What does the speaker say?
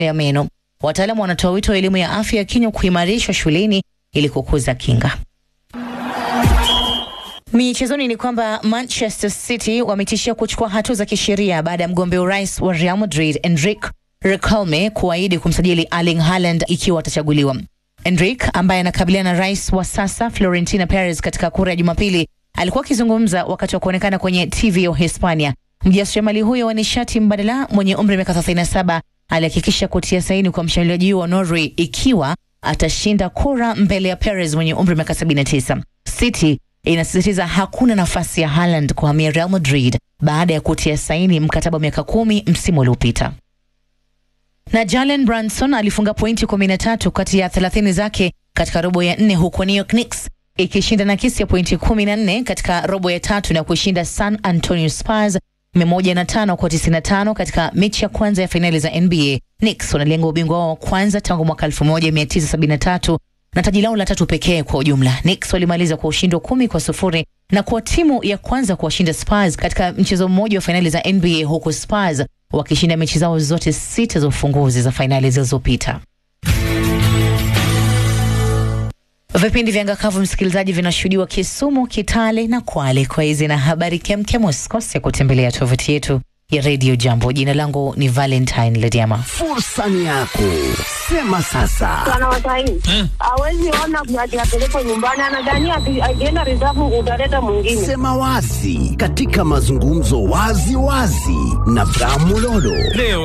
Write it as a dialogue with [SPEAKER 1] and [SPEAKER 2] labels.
[SPEAKER 1] ya meno. Wataalamu wanatoa wito wa elimu ya afya ya kinywa kuimarishwa shuleni ili kukuza kinga. Michezoni ni kwamba Manchester City wametishia kuchukua hatua za kisheria baada ya mgombea urais wa Real Madrid Enrique Riquelme kuahidi kumsajili Erling Haaland ikiwa atachaguliwa. Enrique ambaye anakabiliana na rais wa sasa Florentino Perez katika kura ya Jumapili alikuwa akizungumza wakati wa kuonekana kwenye TV ya Hispania. Mjasiriamali huyo wa nishati mbadala mwenye umri wa miaka 37 alihakikisha kutia saini kwa mshambuliaji wa Norway ikiwa atashinda kura mbele ya Perez mwenye umri wa miaka 79. City inasisitiza hakuna nafasi ya Haaland kuhamia Real Madrid baada ya kutia saini mkataba wa miaka kumi msimu uliopita. Na Jalen Brunson alifunga pointi 13 kati ya 30 zake katika robo ya nne huko New York Knicks ikishinda nakisi ya pointi 14 katika robo ya tatu na kushinda San Antonio Spurs 105 kwa 95 katika mechi ya kwanza ya fainali za NBA. Knicks wanalenga ubingwa wao wa kwanza tangu mwaka 1973 na taji lao la tatu pekee kwa ujumla. Knicks walimaliza kwa ushindi wa kumi kwa sufuri na kuwa timu ya kwanza kuwashinda Spurs katika mchezo mmoja wa fainali za NBA, huku Spurs wakishinda mechi zao zote sita za ufunguzi za fainali zilizopita. Vipindi vya Ngakavu, msikilizaji, vinashuhudiwa Kisumu, Kitale na Kwale. Kwa hizi na habari kemkem, usikose kutembelea tovuti yetu ya Radio Jambo. Jina langu ni Valentine Lediama.
[SPEAKER 2] Fursa ni yako, sema sasa.
[SPEAKER 3] Bwana Wasaini hawezi ona ati apelekwe nyumbani, anadhania ati akienda reserve utaleta mwingine.
[SPEAKER 2] Sema wazi katika mazungumzo wazi wazi na Bramulolo.
[SPEAKER 4] Leo